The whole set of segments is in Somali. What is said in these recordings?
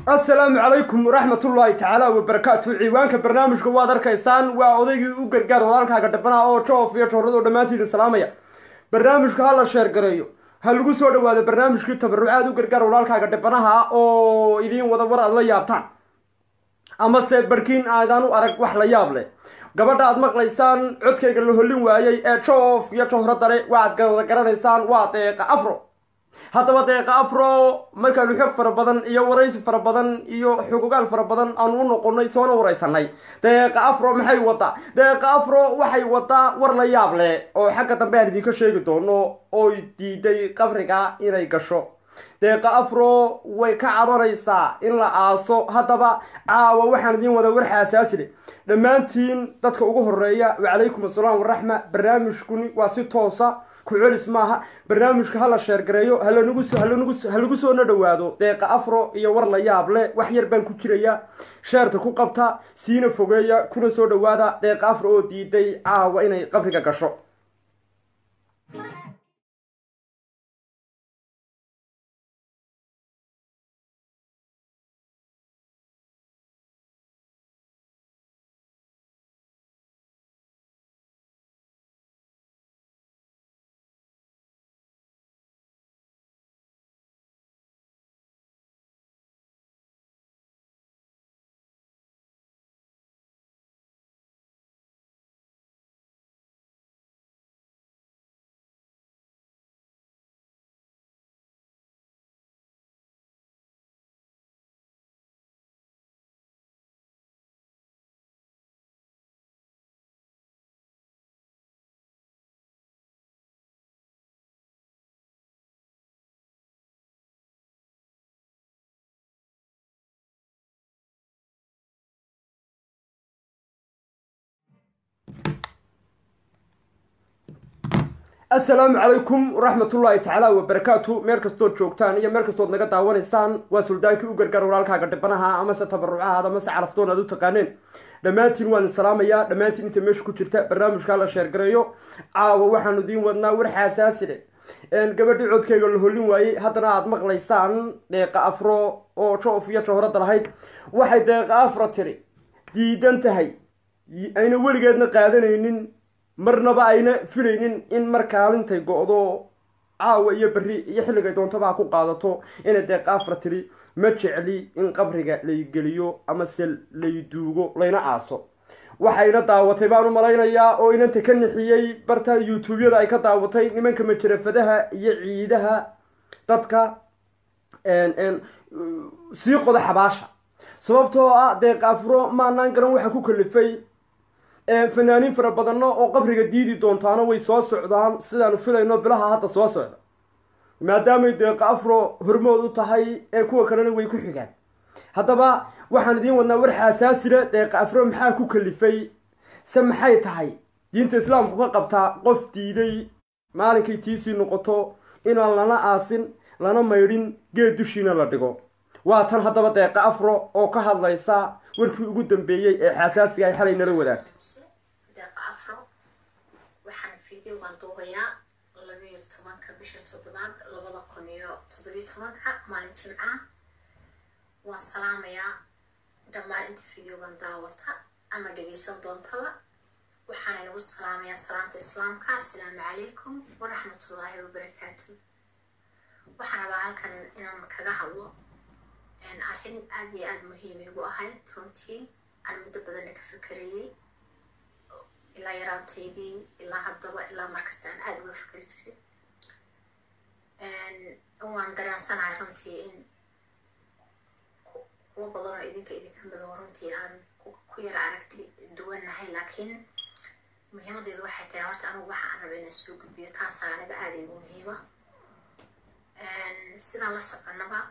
assalaamu calaykum waraxmatullaahi tacaala wabarakaatu ciwaanka barnaamijka waad arkaysaan waa odaygii u gargaar walaalkaaga dhabanaha oo joof iyo jooradoo dhammaantiina salaamaya barnaamijka ha la sheergareeyo ha lagu soo dhawaado barnaamijkii tabarucaad u gargaar walaalkaaga dhibanaha oo idiin wada war aad la yaabtaan amase barkiin aadaan u arag wax la yaab leh gabadha aad maqlaysaan codkayga la hollin waayey ee joof iyo jowradale waaad wada garanaysaan waa deeqa afro haddaba deeqa afro markaanu xog fara badan iyo waraysi fara badan iyo xugugaal fara badan aanu u noqonay soona waraysanay deeqa afro maxay wadaa deeqa afro waxay wadaa war la yaab leh oo xagga dambe aan idinka sheegi doono oy diiday qabriga inay gasho deeqa afro way ka cabanaysaa in la aaso haddaba caawa waxaan idiin wada war xaasaasi leh dhammaantiin dadka ugu horeeya wacalaykum assalaam waraxma barnaamijkuni waa si toosa ku celis maaha barnaamijka hala sheergareeyo halanagu ha lagu soona dhawaado deeqa afro iyo war la yaab leh wax yar baan ku jiraya sheerta ku qabta siina fogeeya kuna soo dhawaada deeqa afro oo diiday caawa inay qabriga gasho assalaamu calaykum waraxmatullaahi tacaala wabarakaatu meel kastood joogtaan iyo meel kastood naga daawanaysaan waa suldaankii u gargaar walaalkaaga dhibanaha amase tabarucahaad amase caraftoon aad u taqaaneen dhammaantiin waan salaamayaa dhammaantiin inta meesha ku jirta barnaamijkaa la sheergareeyo caawa waxaanu idiin wadnaa war xaasaasi leh gabadhii codkeyga la hollin waayey haddana aada maqlaysaan deeqa afro oo joof iyo jowradda lahayd waxay deeqa afro tiri diidan tahay ayna weligeedna qaadanaynin marnaba ayna filaynin in mar kaalintay go-do caawa iyo berri iyo xilligay doontaba ha ku qaadato inay deeqa afra tiri ma jecli in qabriga lay geliyo amase lay duugo layna aaso waxayna daawatay baan u malaynayaa oo inanta ka nixiyey barta youtube-yada ay ka daawatay nimanka majarafadaha iyo ciidaha dadka sii qoda xabaasha sababtoo ah deeqa afro maanaan garan waxa ku kalifay fanaaniin fara badanno oo qabriga diidi doontaano way soo socdaan sidaanu filayno bilaha hadda soo socda maadaamay deeqa afro hormood u tahay ee kuwa kalena way ku xigaan haddaba waxaan idiin wadnaa war xaasaasile deeqa afro maxaa ku kalifay se maxay tahay diinta islaamku ka qabtaa qof diiday maalinkay tiisii noqoto inaan lana aasin lana maydhin geed dushiina la dhigo waa tan haddaba deeqa afro oo ka hadlaysa warkii ugu dambeeyey ee xaasaasiga ay xalay nala wadaagtay deeqa afro waxaan videogan duubayaa labayo tobanka bisha toddobaad labada kun iyo toddobiyo tobanka maalin jimca waan salaamayaa dhammaan inta videogan daawata ama dhegeysan doontaba waxaana inagu salaamayaa salaamta islaamka asalaamu calaykum waraxmatullaahi wabarakaatu waxaan rabaa halkan inaan kaga hadlo arrin aada iyo aada muhiim igu ahayd runtii aan muddo badanna ka fikerayey ilaa yaraantaydii ilaa haddaba ilaa markasta aan aada uga fikeri jiray waan dareensanahay runtii in kuwo badan oo idinka idinka mido runtii aan ku yara aragti duwannahay laakiin muhiimadeedu waxay tahay horta anugu waxa aan raba inaan soo gudbiyo taasaa aniga aada igu muhiima sidaan la soconaba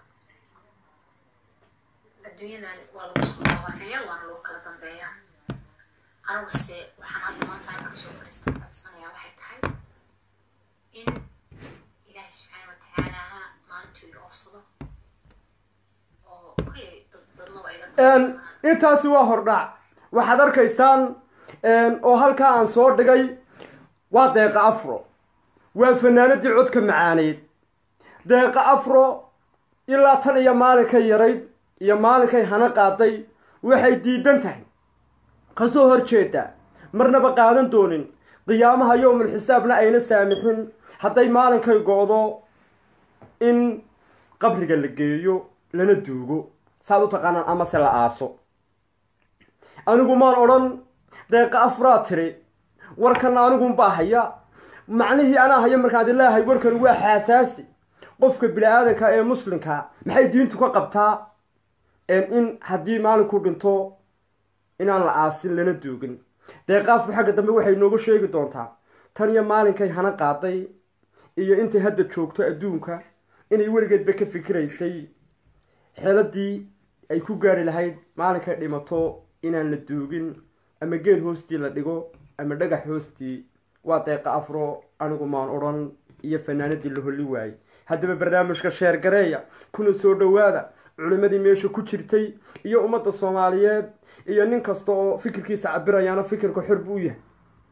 adduunyadan waa lagu soo horeeya waana lagu kala dambeeya aniguse waxaan hadda maanta halkan soo fariista codsanayaa waxay tahay in ilaahay subxaana watacaala maalintuu iga ofsado oo kolley dadnaba iga intaasi waa hordhac waxaad arkaysaan oo halkaa aan soo dhigay waa deeqa afro waa fanaanadii codka macaaneyd deeqa afro ilaa tan iyo maalinka yarayd iyo maalinkay hana qaaday waxay diidan tahay kasoo hor jeedaa marnaba qaadan doonin qiyaamaha yowmul xisaabna ayna saamixin hadday maalinkay go-do in qabriga la geeyo lana duugo saad u taqaanaan amase la aaso anigu maan odhan deeqa afraad tiri warkanna anigunbaa haya macnihii anaa haya markaan ilaahay warkan waa xaasaasi qofka bini-aadanka ee muslimka maxay diintu ka qabtaa in haddii maalinku dhinto inaan la aasin lana duugin deeqaafu xagga dambe waxay nooga sheegi doontaa tan iyo maalinkay hana qaaday iyo intay hadda joogto adduunka inay weligeedba ka fikiraysay xeeladii ay ku gaari lahayd maalinkay dhimato inaan la duugin ama geed hoostii la dhigo ama dhagax hoostii waa deeqa afro anigu maan odhan iyo fanaanadii la holli waayey haddaba barnaamijka sheer gareeya kuna soo dhowaada culimadii meesha ku jirtay iyo ummadda soomaaliyeed iyo nin kasta oo fikirkiisa cabirayaana fikirka xor buu yahay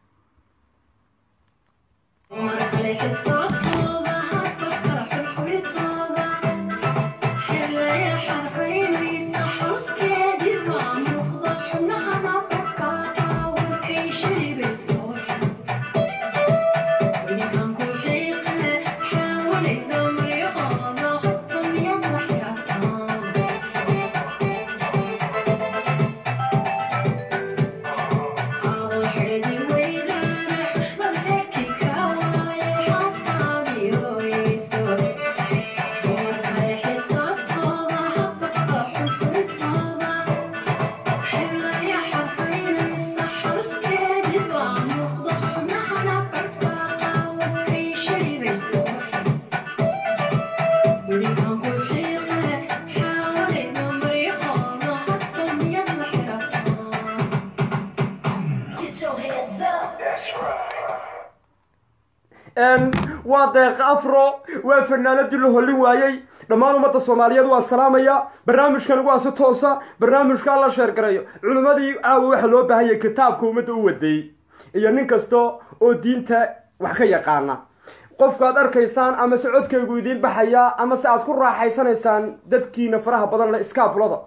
waa deeqa afro waa fanaanadii la hollin waayey dhammaan ummadda soomaaliyeed waan salaamaya barnaamijkan waa si toosa barnaamijka la sheergarayo culimmadii caawa waxaa loo baahanyay kitaabka ummadda u wadeeyey iyo nin kasta oo diinta wax ka yaqaana qofkaad arkaysaan ama se codkaygu idiin baxaya ama se aad ku raaxaysanaysaan dadkiina faraha badan le iskaabulada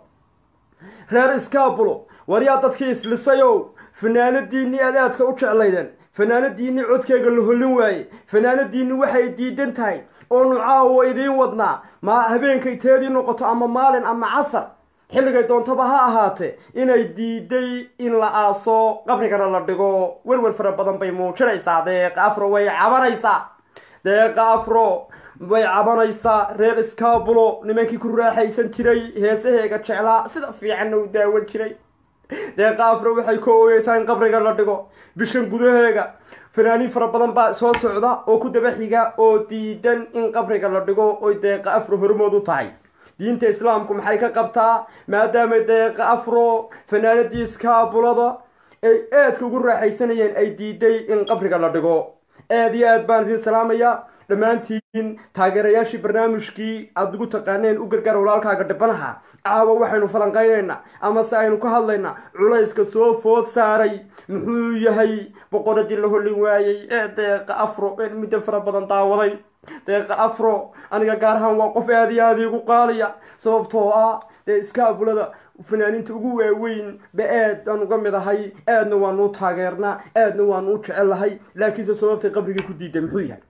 reer iskaabulo waryaa dadkii islisayow fanaanadiinii aad aadka u jeclaydeen fanaanadiinii codkeyga la hollin waaye fanaanadiinni waxay diidan tahay oonu caawa idiin wadnaa ma habeenkay teedii noqoto ama maalin ama casar xilligay doontaba ha ahaatee inay diiday in la aaso qabrigana la dhigo werwer fara badan bay muujinaysaa deeqa afro way cabanaysaa deeqa afro way cabanaysaa reer iskaabulo nimankii ku raaxaysan jiray heesaheega jeclaa sida fiicanna u daawan jiray deeqa afro waxay ka ooyeysaa in qabriga la dhigo bishan gudaheega fanaaniin fara badan baa soo socda oo ku daba xiga oo diidan in qabriga la dhigo oy deeqa afro hormood u tahay diinta islaamku maxay ka qabtaa maadaamay deeqa afro fanaanadii iskaabulada ay aadka ugu raaxaysanayeen ay diiday in qabriga la dhigo aada iyo aad baan idiin salaamaya dhammaantiin taageerayaashii barnaamijkii aada ugu taqaaneen u gargaar walaalkaaga dhibanaha caawa waxaynu falanqaynaynaa ama se aynu ka hadlaynaa culayska soo food saaray muxuu yahay boqoradii la hollin waayey ee deeqa afro een muddo fara badan daawaday deeqa afro aniga gaar ahaan waa qof aada iyo aada iigu qaaliya sababtoo ah dee iskaabulada fanaaniinta ugu waaweyn ba aad aan uga mid ahay aadna waanu u taageernaa aadna waanu u jecellahay laakiinse sababtay qabrigii ku diiday muxuu yahay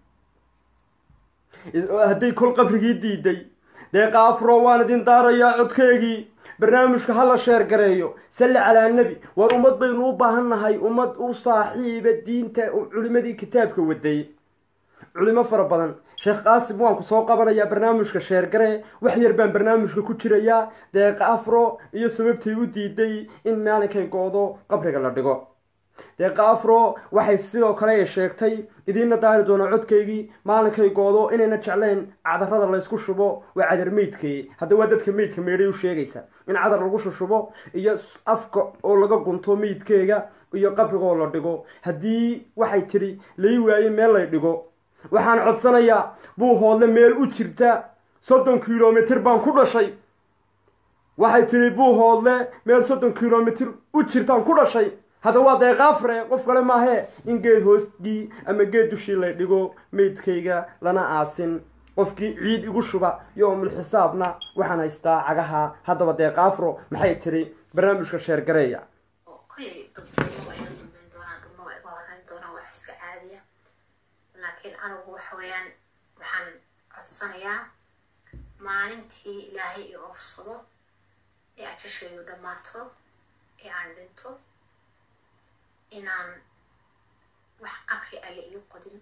hadday kol qabrigii diiday deeqa afro waan idin daarayaa codkeegii barnaamijka hala sheer gareeyo salli calaa nebi war ummad baynu u baahan nahay ummad u saaxiiba diinta culimadii kitaabka waday culimo fara badan sheekh qaasim waan ku soo qabanayaa barnaamijka sheergare wax yar baan barnaamijka ku jirayaa deeqa afro iyo sababtay u diiday in maalinkay go-do qabriga la dhigo deeqa afro waxay sidoo kale ay sheegtay idiinna daari doona codkaygii maalinkay goodo inayna jeclayn cadarada laysku shubo waa cadar meydkay hadda waa dadka meydka meedhay u sheegaysa in cadar lagu shushubo iyo afka oo laga gunto meydkeega iyo qabrigoo la dhigo haddii waxay tidhi lai waaye meel lay dhigo waxaan codsanayaa buu hoodle meel u jirta soddon kilomitir baan ku dhashay waxay tidhi buu hoodle meel soddon kilomitir u jirtaan ku dhashay hadda waa deeqaafre qof kale maahee in geed hoostii ama geed dushii lay dhigo meydkayga lana aasin qofkii ciid igu shuba yowmul xisaabna waxaan haystaa cagaha haddaba deeqa afro maxay tiri barnaamijka sheergareeya oo kolley dad dhulma waa iga dambeyn doonaan dhulma waa iga horeyn doonaan wax iska caadiya laakiin anigu waxa weeyaan waxaan codsanayaa maalintii ilaahay i oofsado ee ajashaydu dhammaato ee aan dhinto inaan wax qabri alle ii qodin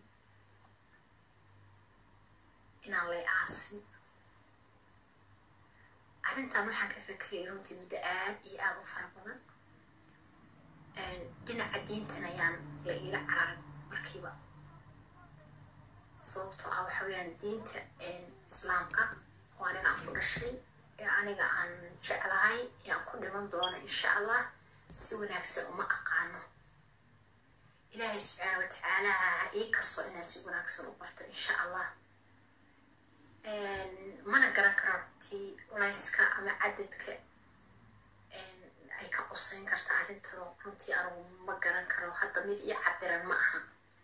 inaan lay aasin arrintan waxaan ka fekerayay runtii muddo aad iyo aada u fara badan dhinaca diintan ayaan la iila cararin markiiba sababtoo ah waxa weeyaan diinta islaamka oo aniga aan ku dhashay ee aniga aan jeclahay ee aan ku dhiman doono insha allah si wanaagsan uma aqaano ilaahay subxaana watacaala ha ii kasto inaan si wanaagsan u barto insha allah mana garan karo runtii culayska ama cadadka ay ka qusayn karta arrintan runtii anigu ma garan karo hadda mid ii cabiran ma aha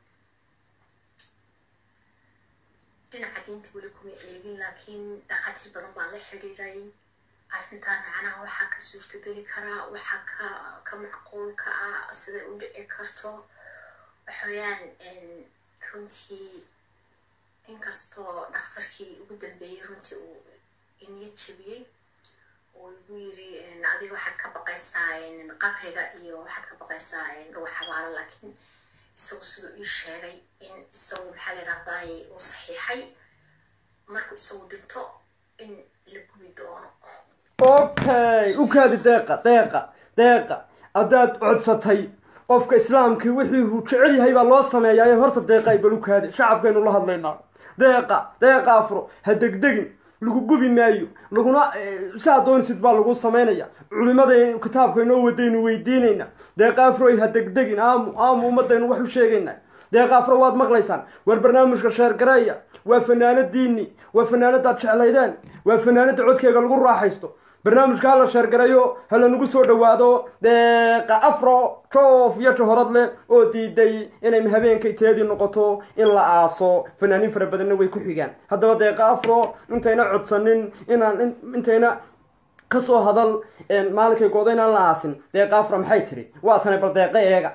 dhinaca diinta weli kuma eegin laakiin dhakhaatiir badan baan la xidhiiray arrintan macnaha waxaa ka suurtageli karaa waxaa ka ka macquulka ah siday u dhici karto waxa weeyaan runtii inkastoo dhakhtarkii ugu dambeeyey runtii uu iniyad jebiyey oo igu yiri adiga waxaad ka baqaysaa qabriga iyo waxaad ka baqaysaa dhuwa xabaalo laakiin isagu siduu ii sheegay in isagu maxaa la yidhahdaay uu saxiixay markuu isagu dhinto in la gubi doono okay u kaadi deeqa deeqa deeqa haddaad codsatay qofka islaamkii wixii uu jecel yahay baa loo sameeyaa horta deeqa ay bal u kaadi shacabkaynu la hadlaynaa deeqa deeqa afro ha degdegin lagu gubi maayo laguna saa doonisid baa lagu samaynaya culimada kitaabka inoo wadaynu weydiinayna deeqa afroy ha degdegin aamu aamu ummadaynu wax u sheegaynaa deeqa afro waad maqlaysaan war barnaamijka sheergareeya waa fanaanadiini waa fanaanadaad jeclaydeen waa fanaanada codkeega lagu raaxaysto barnaamijka hala sheergareeyo halanagu soo dhawaado deeqa afro joof iyo johorad leh oo diiday inay habeenkay teedii noqoto in la aaso fanaaniin fara badanna way ku xigaan haddaba deeqa afro intayna codsanin inaan intayna kasoo hadal maalinkay gooda inaan la aasin deeqa afro maxay tiri waa tanay bal deeqa eega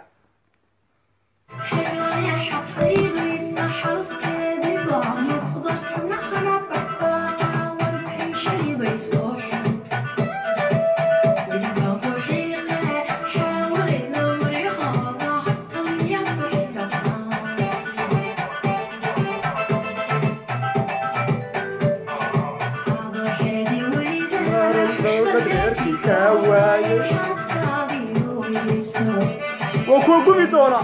waa kuwa gubi doona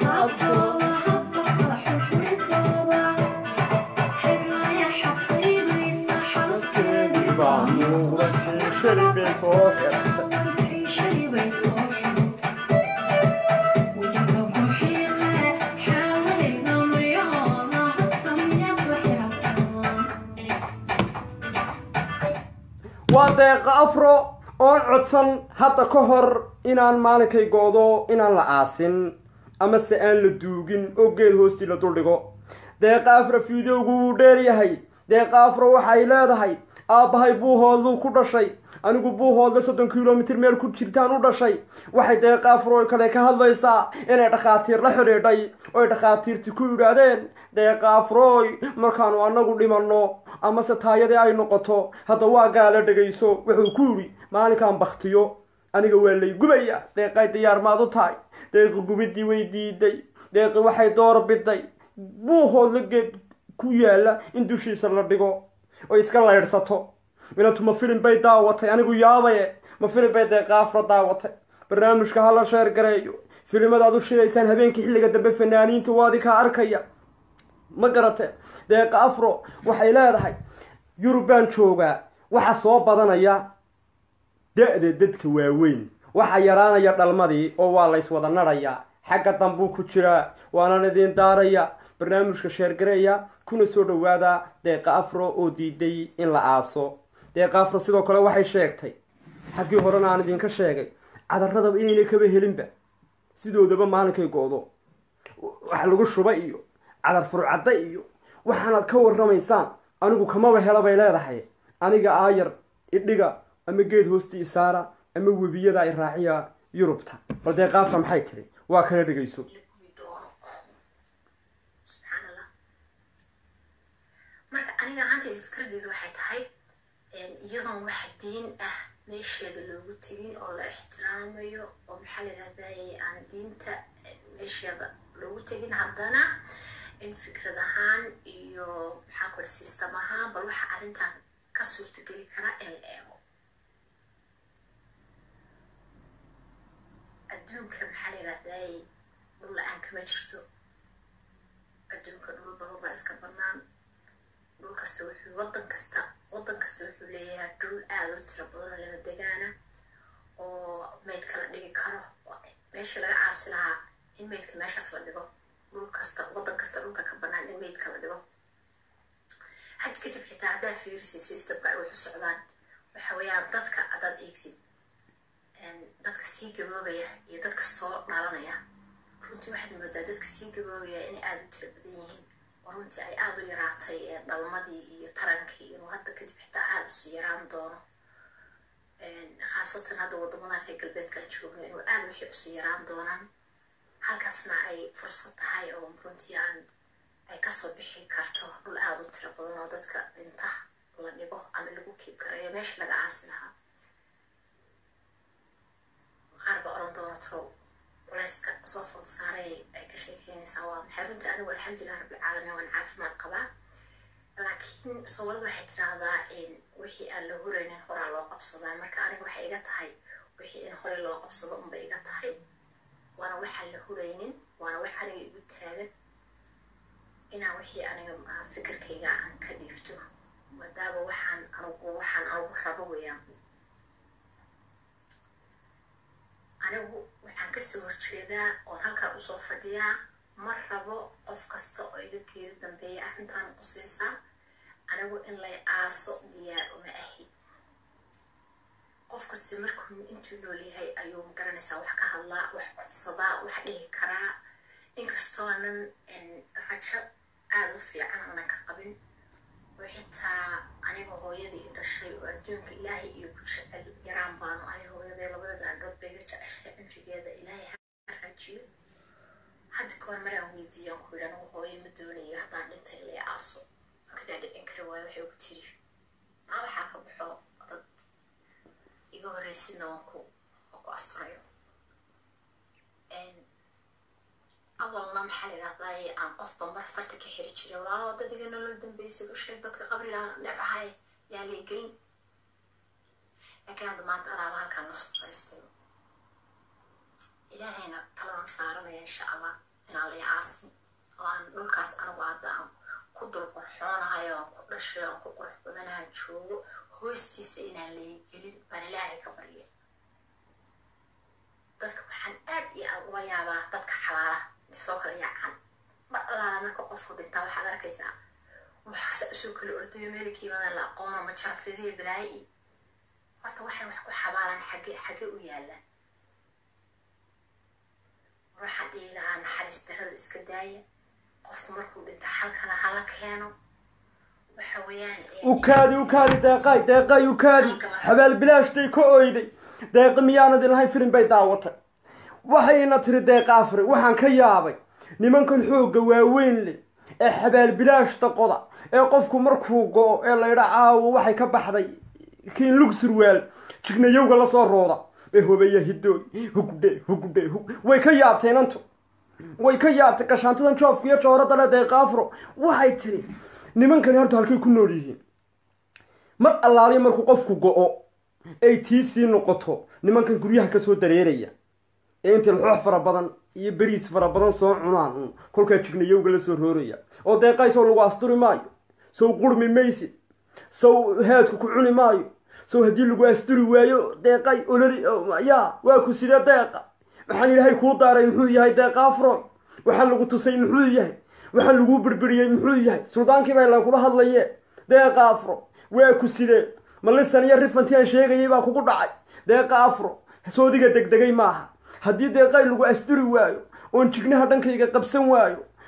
waa deeqa afro oon codsan hadda ka hor inaan maalinkay go-do inaan la aasin amase aan la duugin oo geed hoostii la duldhigo deeqa afro fideogu wuu dheeryahay deeqa afro waxay leedahay aabbahay buuhoodluu ku dhashay anigu buuhoodle soddon kilomitir meel ku jirtaan u dhashay waxay deeqa afro kale ka hadlaysaa inay dhakhaatiir la xidhiidhay oy dhakhaatiirti ku yidhaahdeen deeqa afroy markaanu annagu dhimanno amase taayadii ay noqoto hadda waa gaala dhegayso wuxuu ku yidhi maalinkaan baktiyo aniga waa lay gubaya deeqay diyaar maad u tahay deeqi gubiddii way diiday deeqi waxay door biday buuhoodla geed ku yaalla in dushiisa la dhigo oy iska laydhsato inantu ma filim bay daawatay anigu yaabaye ma filim bay deeqa afro daawatay barnaamijka hala sheer gareeyo filimadaad u shidaysaan habeenkii xilliga dambe fanaaniinta waadi kaa arkaya ma garate deeqa afro waxay leedahay yurub baan joogaa waxa soo badanaya da-da dadka waaweyn waxaa yaraanaya dhalmadii oo waa lays wada nadhayaa xagga dambuu ku jiraa waanan idiin daaraya barnaamijka sheergareeya kuna soo dhawaada deeqa afro oo diiday in la aaso deeqa afro sidoo kale waxay sheegtay xaggii horena aan idinka sheegay cadaradaba inayna kaba helinba sidoodaba maalinkay go-do wax lagu shuba iyo cadar furcadda iyo waxaanaad ka warramaysaan anigu kamaba hela bay leedahay aniga aayar idhiga ama geed hoosti isaara ama webiyada i raaciya yurubta bal dee qaafra maxay tiri waa kala dhegayso la gubi doono subxaan allah marka aniga ahaantayda fikradeedu waxay tahay iyadoon wax diin ah meesheeda loogu tegin oo la ixtiraamayo oo maxaa la yidhahdaye aan diinta meesheeda loogu tegin haddana in fikrad ahaan iyo maxaa kule system ahaan bal waxa arrintan ka suurtageli kara in la eego adduunka maxaa la yidhahdaye dhul la-aan kama jirto adduunka dhul badan baa iska banaan dhul kasta wuxuu wadan kasta wadan kasta wuxuu leeyahay dhul aada u tiro badan oo lama degaana oo meydka la dhigi karo meesha laga caasi lahaa in meydka meeshaas la dhigo dhul kasta wadan kasta dhulka ka banaan in meydka la dhigo hadda kadib xitaa haddaa fiirisi systemka ay wax u socdaan waxa weeyaan dadka haddaad eegtid dadka sii gaboobaya iyo dadka soo dhalanaya runtii waxaad moodaa dadka sii gaboobaya inay aada u tiro badan yihiin oo runtii ay aada u yaraatay dhalmadii iyo tarankii inuu hadda kadib xitaa aada isu yaraan doono khaasatan hadda wadamadan reer galbeedkaan joogno inuu aada wixii isu yaraan doonaan halkaasna ay fursad tahay oo runtii aan ay kasoo bixi karto dhul aada u tiro badan oo dadka dhinta la dhigo ama lagu kiib karayo meesha laga caasi lahaa qaar ba oran doona talow culayska soo food saaray ay ka sheekeynaysaa waa maxay runtii anigu alxamdulilah rabbilcaalamiin waan caafimaad qabaa laakiin soomaalida waxay tiraahdaa wixii aan la huraynin horaa loo qabsadaa marka aniga waxay iga tahay wixii in hore loo qabsado unbay iga tahay waana waxaan la huraynin waana wax aniga igu taagan inaan wixii aniga fikirkayga aan ka dhiibto maadaama waxaan anigu waxaan anigu rabo weeyaan anigu waxaan kasoo horjeedaa oon halkaan usoo fadhiyaa ma rabo qof kasta oo iga geeri dambeeya arrintaan qusaysaa anigu in lay aaso diyaar uma ahi qof kasta markuu intuu nool yahay ayuu magaranaysaa wax ka hadlaa wax codsadaa wax dhihi karaa inkastoonan rajo aada u fiican aanan ka qabin oo xitaa aniga hooyadii i dhashay oo adduunka ilaahay iyo ku jecel yaraan baanu ahay hooyadee labada daandhood bay ga jeceshay cimrigeeda ilaahay ha rajiyo hadda kahor maraan weydiiyaan ku yidhi anigu hooyo ma doonayo haddaan dhintay lee aaso markaa dhicin kari waayo waxay ugu tiri maa waxaa ka baxo dad iga horreysidna waan ku waan ku asturayo awalna maxaa la yidhahdaa aan qofba mar farta ka xiri jiray walaalo dad iga nolol dambeysay u sheeg dadka qabriga nebahay yaa lay gelin laakiin hadda maanta alaaba halkaan lasoo fariistay ilaahayna taladan saaranaya insha allah inaan lay aasin oo aan dhulkaas anigu hadda aan ku dul qorxoonahay oo aan ku dhashay oo aan ku qurux badanahan joogo hoostiisa inaan lay gelin baan ilaahay ka barya dadka waxaan aad iyo aad uga yaabaa dadka xalaala soo kala yaacan mar allaala marka qofku dhintaa waxaad arkaysaa waxsa usoo kala ordayo meelkiimadan la aqoono ma jarafyadiya balaayi horta waxay wax ku xabaalaan xage xage u yaalaan waxaan dhihi lahaa naxariis darada iska daaya qofku markuu dhinta halkana hala keeno waxa weeyaan ukaadi ukaadi deeqay deeqay ukaadi xabaal bilaashtay ka oyday deeqi miyaanad ilahayn filim bay daawatay waxayna tiri deeqa afri waxaan ka yaabay nimankan xoogga waaweyn leh ee xabaal bilaashta qoda ee qofku markuu go-o ee laydha caawo waxay ka baxday kiin lug surwaal jignayowga lasoo rooda ee hobeya hidooy hugdhe hugdhe hug way ka yaabtay inantu way ka yaabtay gashaantadan joofka iyo jooradda le deeqa afro waxay tiri nimankani horta halkay ku nool yihiin mar allaaliya markuu qofku go-o ay tii sii noqoto nimankan guryaha kasoo dareeraya ee intay laxoox fara badan iyo beriis fara badan soo cunaan un kolkaa jignayowga la soo rooraya oo deeqay sow lagu asturi maayo sow qurmi maysid sow haadku ku cuni maayo sow haddii lagu asturi waayo deeqay ololi yaa waa ku sidee deeqa waxaan ilaahay kuu daaray muxuu yahay deeqa afroy waxaan lagu tusay muxuu yahay waxaan laguu birbiriyey muxuu yahay suldaankii baa ilan kula hadlaye deeqa afro waa ku sidee malisan iyo rifantii aan sheegayay baa kugu dhacay deeqa afro soodiga degdegay maaha haddii deeqay lagu asturi waayo oon jignaha dhankayga qabsan waayo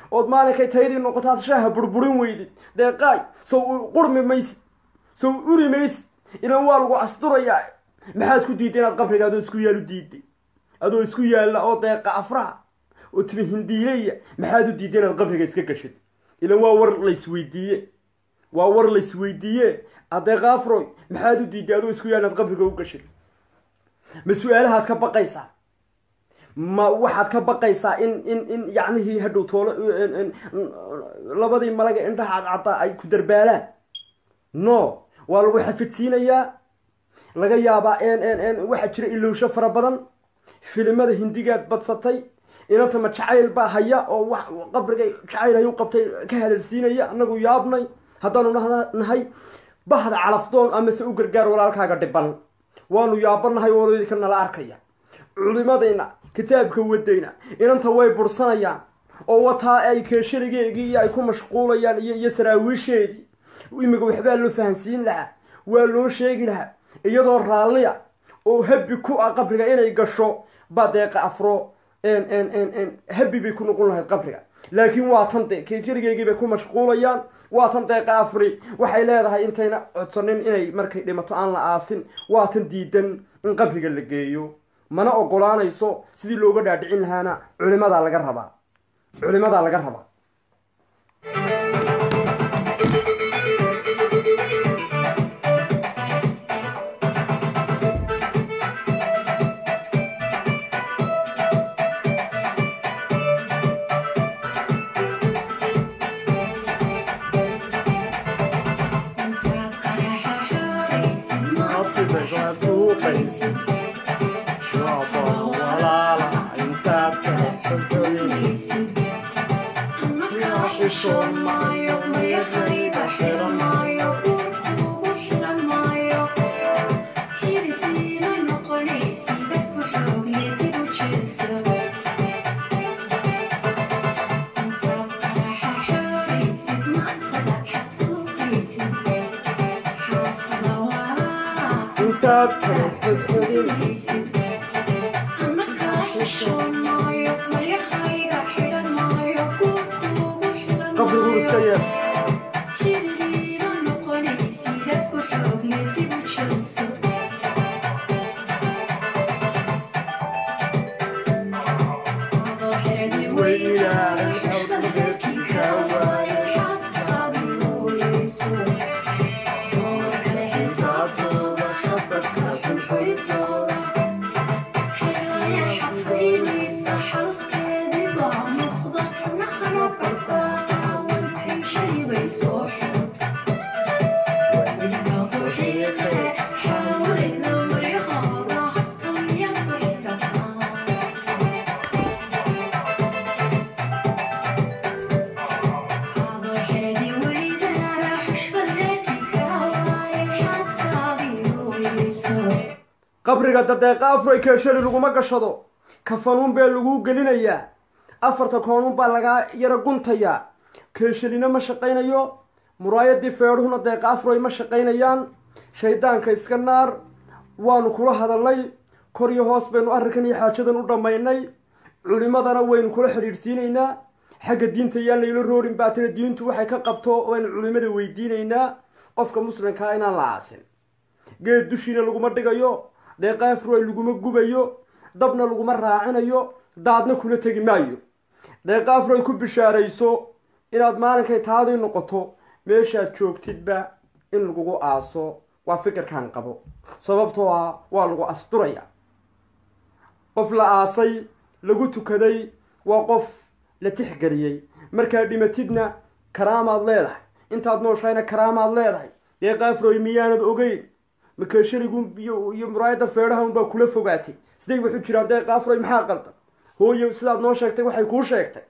ood maalinkay taydii noqotaad shaaha burburin weydid deeqaay sow qurmi maysid sow uri maysid ilan waa lagu asturayaa maxaad ku diiday inaad qabriga adoo isku yaal u diiday adoo isku yaalla oo deeqa afraha oo timi hindiileya maxaad u diiday inaad qabriga iska gashid ilan waa war laysweydiiye waa war laysweydiiye adeeqa afroy maxaad u diiday adoo isku yaal inaad qabriga u gashid ma su-aalahaad ka baqaysaa ma waxaad ka baqaysaa in in in yacnihii hadhow toolo labadii malaga indhaha cadcaddaa ay ku darbaalaan no waa lagu xafidsiinayaa laga yaabaa waxaa jira ilowsho fara badan filimada hindigaad badsatay inanta ma jacayl baa haya oo wax qabriga jacayl hay u qabtay ka hadalsiinaya annagu yaabnay haddaanu nahay bahda calafdoon amase u gargaar walaalkaaga dhiban waanu yaabanahay oodka nala arkaya culimadayna kitaabka wadayna inanta way bursanayaan oo wataa ay keeshaligeegii iyo ay ku mashquulayaan iyo iyo saraawiisheedii imika waxbaa loo fahansiin lahaa waa loo sheegi lahaa iyadoo raalliya oo habi ku ah qabriga inay gasho baa deeqa afro habi bay ku noqon lahayd qabriga laakiin waa tan de keeshaligeegii bay ku mashquulayaan waa tan deeqa afri waxay leedahay intayna codsanin inay markay dhimato aan la aasin waa tan diidan in qabriga la geeyo mana ogolaanayso sidii looga dhaadhicin lahaana culimadaa laga rabaa culimadaa laga rabaa qabrigu iska yeer qabriga dadeeqa afroy keeshali laguma gashado kafanuun bee laguu gelinayaa afarta koonuun baa lagaa yara guntayaa keeshalina ma shaqaynayo muraayadii feedhuhuna deeqa afroy ma shaqaynayaan shaydaanka iska naar waanu kula hadalnay kor iyo hoos baynu arrinkan iyo xaajadan u dhammaynay culimadana waynu kula xidhiidhsiinaynaa xagga diinta yaan layla roorin baa tira diintu waxay ka qabto waynu culimada weydiinaynaa qofka muslimkaa inaan la aasin geed dushiina laguma dhigayo deeqa afroy laguma gubayo dabna laguma raacinayo daadna kula tegi maayo deeqa afroy ku bishaarayso inaad maalinkay taadii noqoto meeshaad joogtidba in lagugu aaso waa fikirkan qabo sababtoo ah waa lagu asturaya qof la aasay lagu tukaday waa qof la tixgeliyey markaad dhimatidna karaamaad leedahay intaad nooshahayna karaamaad leedahay deeqa afroy miyaanad ogeyn makeeshaligu iyo muraayadda feedhaha unbaa kula fogaatay siday waxu jiraan deeqa afroy maxaa qaldan hooyo sidaad noo sheegtay waxay kuu sheegtay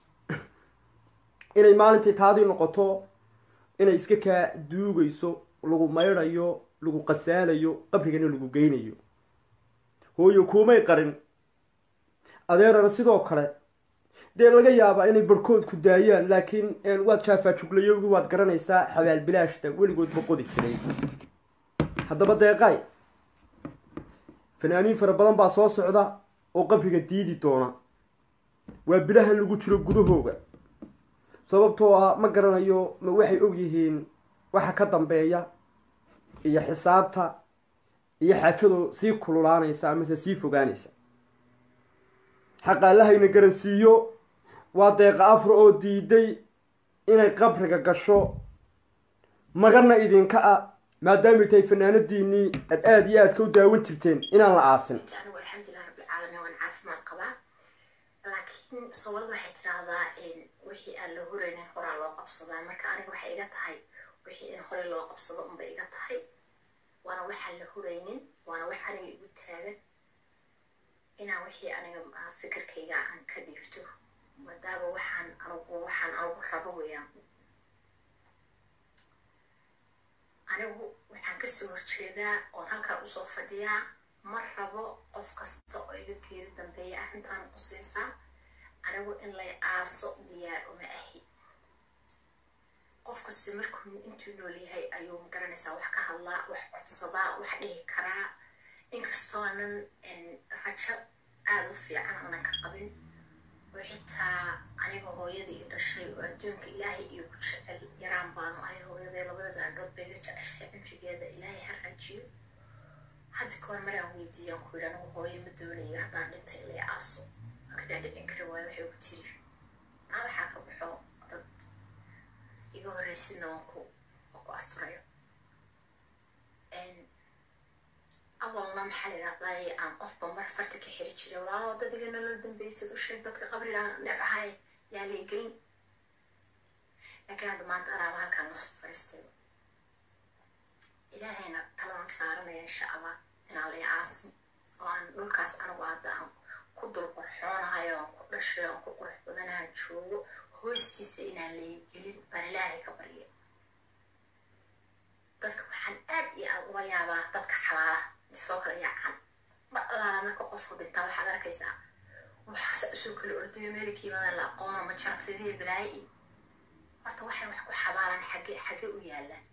inay maalintii taadii noqoto inay iska kaa duugayso lagu maydhayo lagu qasaalayo qabrigana lagu geynayo hooyo kuumay qarin adeerana sidoo kale dee laga yaabaa inay barhkood ku daayaan laakiin waad jaafaajuglayowgi waad garanaysaa xabaal bilaashta weligood ma qodi jiray haddaba deeqaay fanaaniin fara badan baa soo socda oo qabriga diidi doona waa bilahan lagu jiro gudahooga sababtoo ah ma garanayo ma waxay ogyihiin waxa ka dambeeya iyo xisaabta iyo xaajado sii kululaanaysa amase sii fogaanaysa xaqaalahayna garansiiyo waa deeqa afra oo diiday inay qabriga gasho magana idinka ah maadaamay tahay fanaanadiinii aad aada iyo aadka u daawan jirteen inaan la aasin anigu alxamdulilah rabbilcaalamiin waan caafimaad qabaa laakiin soomaalida waxay tidhaahdaa wixii aan la huraynin horaa loo qabsadaa marka aniga waxay iga tahay wixii in hore loo qabsado unbay iga tahay waana waxaan la huraynin waana wax aniga igu taagan inaan wixii aniga fikirkayga aan ka dhiifto maadaama waxaan anigu waxaan anigu rabo weeyaan anigu waxaan kasoo horjeedaa oon halkaan usoo fadhiyaa ma rabo qof kasta oo iga geeri dambeeya arrintaan qusaysaa anigu in lay aaso diyaar uma ahi qof kasta markuu intuu nool yahay ayuu magaranaysaa wax ka hadlaa wax codsadaa wax dhihi karaa inkastoonan rajo aada u fiican aanan ka qabin oo xitaa aniga hooyadii i dhashay oo adduunka ilaahay iyo ku jecel yaraan baanu ahay hooyadee labada daandhood bay ga jeceshahay cimrigeeda ilaahay ha raajiyo hadda kahor maraan weydiiyaan ku yidhi anigu hooyo ma doonayo haddaan dhintay ilay aaso marka dhicin kari waayo waxay ku tiri maa waxaa ka baxo dad iga horreysidna waan ku waan ku asturayo awalna maxaa la yidhahdaa aan qofba mar farta ka xiri jiray walaalo dadiga nolol dambeysad u sheeg dadka qabriga nebahay yaa lay gelin laakiin hadda maanta anaaba halkaan lasoo fariistay ilaahayna taladan saaranaya insha allah inaan lay aasin oo aan dhulkaas anigu hadda aan ku dul qorxoonahay oo aan ku dhashay oo aan ku qurux badanaha joogo hoostiisa inaan lay gelin baan ilaahay ka barya dadka waxaan aad iyo aada uga yaabaa dadka xalaalaha soo kala yaacan ma alaala marka qofku dhintaa waxaad arkaysaa waxaase usoo kala ordayo meelka yimaadaan la aqoona ma jarafidii balaayi horta waxay wax ku xabaalaan xagge xagge u yaallaan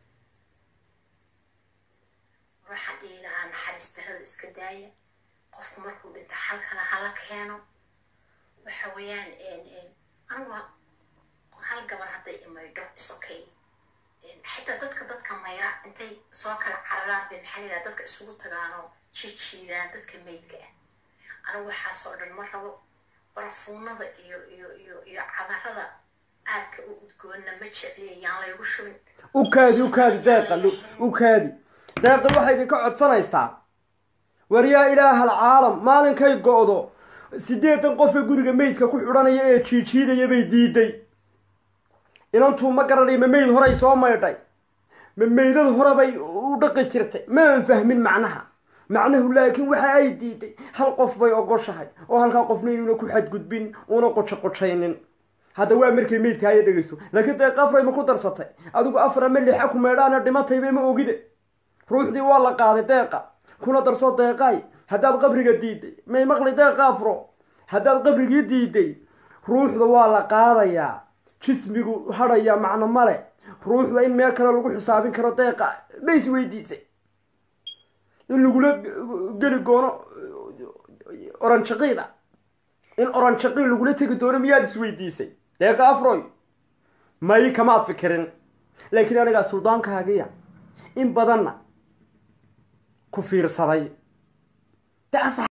waxaan dhihi lahaa naxariis darada iska daaya qofku markuu dhinta halkana hala keeno waxa weeyaan anigu hal gabar hadday imaydho is okay xitaa dadka dadka mayra intay soo kala cararaan bay maxaa layidhaha dadka isugu tagaanoo jijiidaan dadka meydka ah anigu waxaasoo dhan ma rabo barafuunada iyo iyo iyo iyo cadarada aadka u udgoonna ma jecliya yaan laygu shubin ukaadi ukaadi deeqa ukaadi deeqa waxay idinka codsanaysaa war yaa ilaaha alcaalam maalinkay go-do siddeedan qofa guriga meydka ku xidhanaya ee jiijiidaya bay diiday inantuu ma garanay ma meyd horay soo maydhay ma meydad hore bay u dhaqi jirtay ma aan fahmin macnaha macnahu laakiin waxa ay diiday hal qof bay ogoshahay oo halkaa qofna inuuna ku xadgudbin uuna qojo qojaynin hadda waa markay meydka aya dhegayso laakiin deeqa afray ma ku darsatay adigu afar ama lixa ku meedhaana dhimatayba ma ogide ruuxdii waa la qaaday deeqa kuna darso deeqaay haddaad qabriga diiday may maqli deeqa afro haddaad qabrigii diiday ruuxda waa la qaadayaa jismigu hadhaya macno male ruuxda in meel kale lagu xisaabin karo deeqa ma is weydiisay in lagula geli doono oranjaqiida in oranjaqii lagula tegi doono miyaad isweydiisay deeqa afroy may kamaad fikirin laakiin anigaa suldaankaagiya in badanna ku fiirsaday